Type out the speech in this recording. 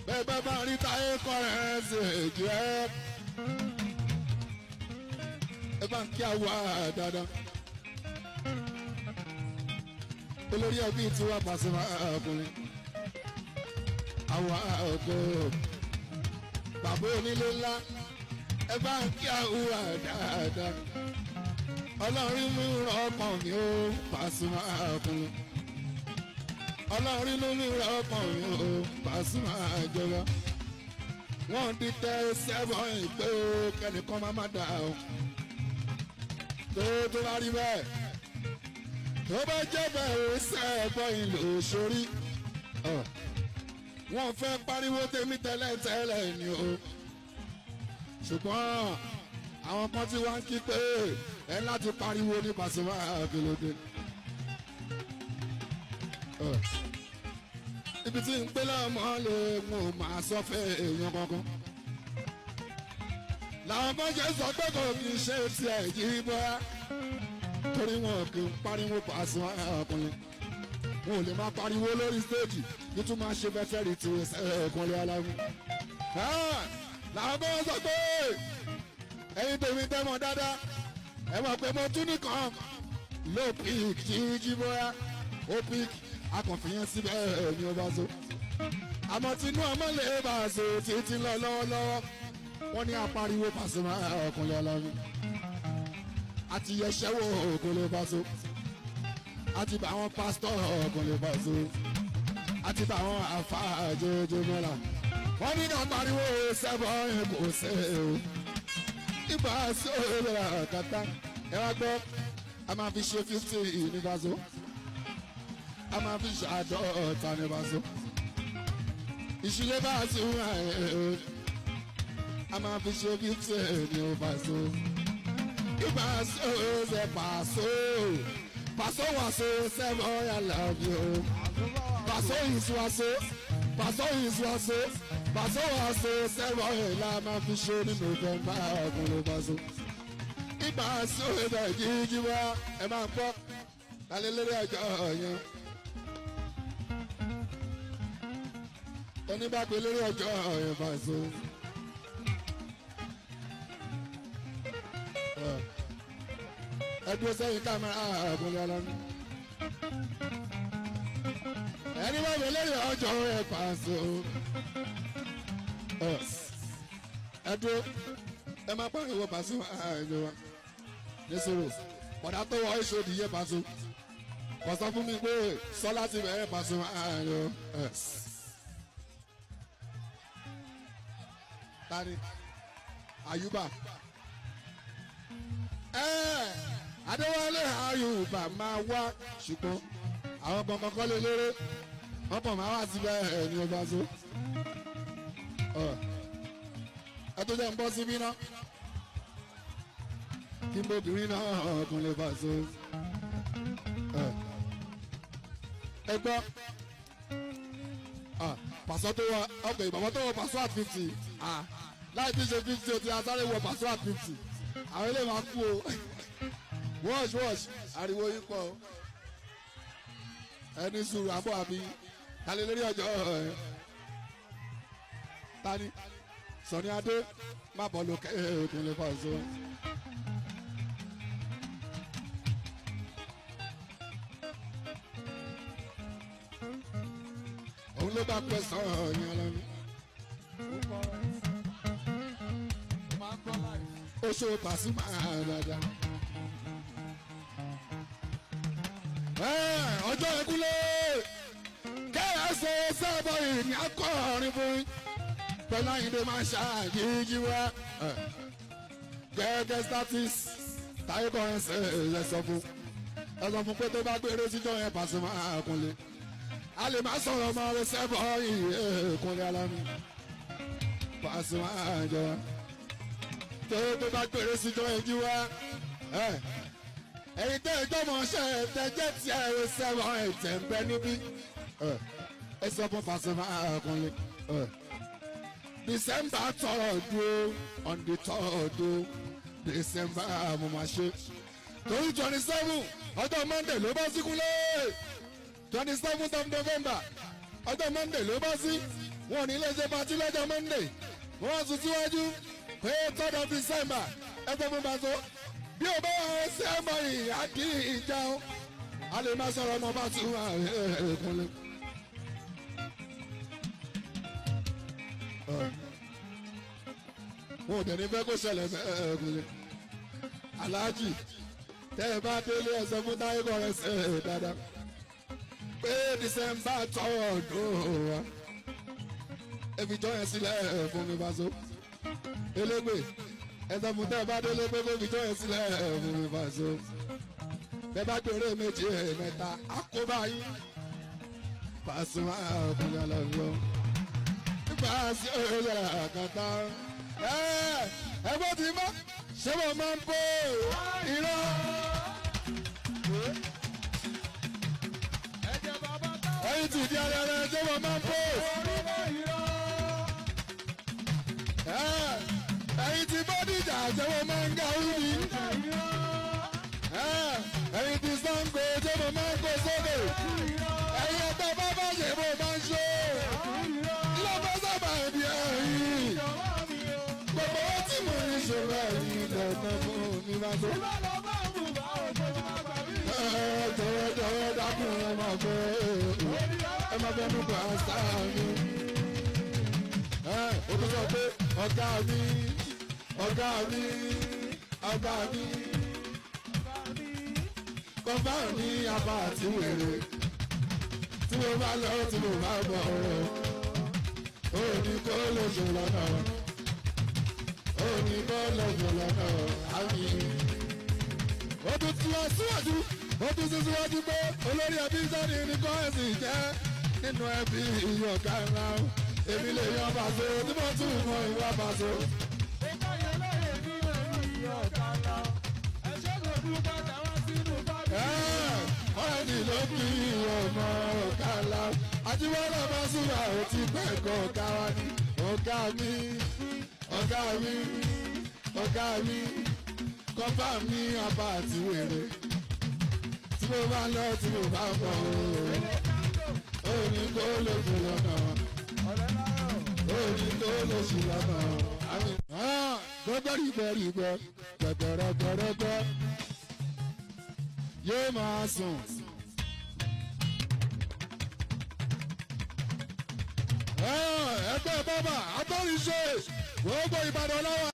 bẹ́ẹ̀ bá bá rí táyé kọ́rẹ́ǹsì jẹ́ ẹ bá ń kí àwa dáadáa olórí ẹbí tí wàá pàṣẹ ọkùnrin àwa ògo bàbá onílé ńlá ẹ bá ń kí àwa dáadáa ọlọ́run mú ọkàn mi ó pàṣẹ ọkùnrin ọlọ́run ló mú ọkàn mi ó pàṣẹ ìjọba wọ́n ti tẹ sẹ́fọ̀n ìpè ó kẹ́nìkan má má dà ó tó tó bá rí bẹ́ẹ̀ tó bá jẹ́ bẹ́ẹ̀ sẹ́ẹ̀bọ̀ ìlú sórí wọ́n fẹ́ pariwo tèmi tẹ́lẹ̀ tẹ́lẹ̀ ni o ṣùgbọ́n àwọn kan tí wọ́n ń kí pé ẹ láti pariwo ní Pasuma àkìlódé ibi tí ń pé lọ́mọ lè mú màá sọ fẹ́ èèyàn kankan làwọn kan ṣe sọ pé kò kì í ṣe tiẹ̀ yí bọ́ra torí wọn kì í pariwo Pasuma ọkùnrin wọn ò lè máa pariwo lórí stéèjì kí tún máa ṣe bẹ́tẹ̀ rí ti ẹ̀ẹ́dẹ́gbọ̀nlé aláwọ̀. làwọn kan sọ pé ẹ̀yin tèmi tẹ́mọ̀ dáadáa ẹ mọ̀ pé mo tún nìkan ló pík jíjí bóyá ó pík akànfìyàn síbẹ̀ ní ọba so. àmọ́ tinú ọmọ lè bá a so títí lọ lọ́wọ́lọ́wọ́ wọ́n ní apariwo Pasuma ọkùnrin aláwọ̀ àti yẹsẹ́ wo ògùn lè bá so àti bá àwọn pásítọ̀ ọkùnrin lè bá so àti bá àwọn àfa àjẹjẹ mọ́ra wọ́n ní náà pariwo sẹ́bọ̀ ẹ̀ kò sẹ́ o ibà sóòrò àkàtà ẹ wá gbọ́ a máa fi ṣe fifty ní Paso a máa fi ṣe àádọ́ta ní Paso ìṣílẹ̀ bá a sùn a máa fi ṣe fifty ní Paso ibà sóòrò Paso Paso wàṣọ sẹ́bọ̀ yà lọ́bì o Paso ìṣúwàṣọ Paso ìṣúwàṣọ Paso wàṣọ sẹ́bọ̀ yà la máa fi ṣe ní November ọkùnrin Paso ibà sóòrò jíjí wá ẹ máa gbọ́ lálẹ́ lórí ọjọ́ yẹn. oníbàgbé lórí ọjọ́ yẹn Paso. ẹ dúró sẹ́yìn kámẹ́rà àgùnlé ọlọ́run. ẹni wọ́n mi lórí ọjọ́ yẹn Paso. ẹ dúró ẹ máa pariwo Paso àìjọ wa nísòro bọ̀dá tó wọ ìṣòdì yẹ Paso kò sọ fún mi pé sọlá ti bẹ̀rẹ̀ Paso àìjọ. tani Ayuba Adéwálé Ayuba máa wá ṣùgbọ́n àwọn kankan kọ́ lé léré wọ́n kàn máa wá síbẹ̀ ẹ̀ ní ọba so ẹ tó jẹ́ ń bọ́ síbí náà kí n bóbìnrin náà ọkùn lè bá so ẹ gbọ́ Paso tó wọ ọkọ̀ ìbàbọ̀ tó wọ Paso at fifty láì tí ṣe fifty o ti asáré wọ Paso at fifty àwọn ilé máa kú o wash wash ariwo yín pọ̀ ẹni sùúrù àbọ̀ àbí kálí lórí ọjọ́ ẹ̀ tani Sọ̀ni Adé má bọ̀ lókè òkun lè Paso. òun ló bá pẹ́ sọ̀rọ̀ yẹn lọ́nu. ó ṣe Pasuma dada. ọjọ́ ìkúlé kẹ́hẹ́sẹ̀ sábà ìní akọrin fún pẹ̀lú àyìnbó máa ṣàyíjí wá. gẹ́gẹ́ status táyé kọrin ṣe é sọ fún ẹ sọ fún pé tó bá gbére síjọ́ yẹn Pasuma kúnlé a lè má sọ̀rọ̀ ọmọ rẹ sẹ́bọ̀ ìyè kúnlẹ̀ alámi Pasuma àjọ tó tó bá gbére síjọ́ ẹjú wá ẹ̀yin tẹ́ ẹjọ́ mọ̀ ṣe tẹ́jẹ́ tí ẹ rẹ sẹ́bọ̀ ẹ̀jẹ̀ ń bẹ níbí ẹ sọ fún Pasuma àkúnlẹ̀ December third o on the third o December mo máa ṣe torí twenty seven ọjọ́ Monday ló bá síkúlẹ̀ twenty seventh of november ọjọ́ monday ló bọ́ sí wọn ò ní lè ṣe patí lọ́jọ́ monday wọ́n tún síwájú pé third of december ẹgbẹ́ fún bàtó bí o bá wà ṣe é mọ ìyá kí ìjà o a lè má sọ̀rọ̀ ọmọ bá tún wà ẹ̀ẹ́dẹ́gbẹ̀lẹ́. wọn ò tẹ̀lé fẹ́ kó ṣẹlẹ̀ ẹ̀ẹ́dẹ́gbẹ̀lẹ́. aláàjì tẹ́ ẹ bá délé ẹsẹ̀ fún táyé kọ́ ẹsẹ̀ dáadáa pé december tọ́ ọdún wa ebi jọ yẹn sílẹ̀ fún mi bá so elégbè ẹsẹ̀ fún tẹ́ ẹ bá délé pé kó fi jọ yẹn sílẹ̀ fún mi bá so bẹ́ẹ̀ bá gbèrè méjì mẹ́ta àkóbá yín Pasuma ọkùnrin ọlọ́run nípa sí òyìnbó àkàtà ẹgbẹ́ tí bá ṣé mo máa ń bó irọ́. ẹyin tí di ara rẹ ṣé mo máa ń bó. ẹyin tí bọ́díjà ṣé mo máa ń ga wúni. ẹyin tí Ṣàngó ṣé mo máa ń kó sókè. ẹyin ẹgbẹ́ bábá ṣe mo máa ń ṣe. lọ́bọ̀ sábà ẹ̀dí ẹ̀yìn. gbogbo owó tí mo ní ṣòro ẹ̀yìn lọ́nà fún mi máa tó. jọ̀wọ́ jọ̀wọ́ dákun ẹ máa fẹ́ ẹ máa fẹ́ nípa sáà mi. ó tún sọ pé ọ̀gá mi ọ̀gá mi ọ̀gá mi kọ́fà ní apá àti wèrè tí mo bá lọ tí mo bá bọ̀ ó ní kó lè ṣe lọ́nà ó ní kó lè ṣe lọ́nà àmì. ó tún tí wọ́n síwájú ó tún sí síwájú pé olórí ẹbí sọ́ni ní kọ́ẹ̀sì jẹ́ nínú ẹbí ìyọ̀ká ńlá èmi lè yan bàṣọ tí mo tún mọ ìwà bàṣọ. ọ̀rẹ́dì ló fi ọmọ ọ̀gá ńlá àtiwọ́lá bá súnmọ́ àwọn tí pẹ̀kọ́ ọ̀gá wa ní ọ̀gá mi ọ̀gá mi ọ̀gá mi kọ́fà mi apá àti wèrè tí mo bá lọ tí mo bá bọ̀ ó ní kó lè fi lọ́nà ó ní kó lè fi lọ́nà. gbọ́gbọ́ rígbọ́ rígbọ́ gbẹ̀gbẹ̀rẹ̀gbẹ̀rẹ̀gbẹ̀ yóò máa sùn. ẹgbẹ́ bàbá àtọ́rìṣe gbogbo Ìbàdàn lọ́wọ́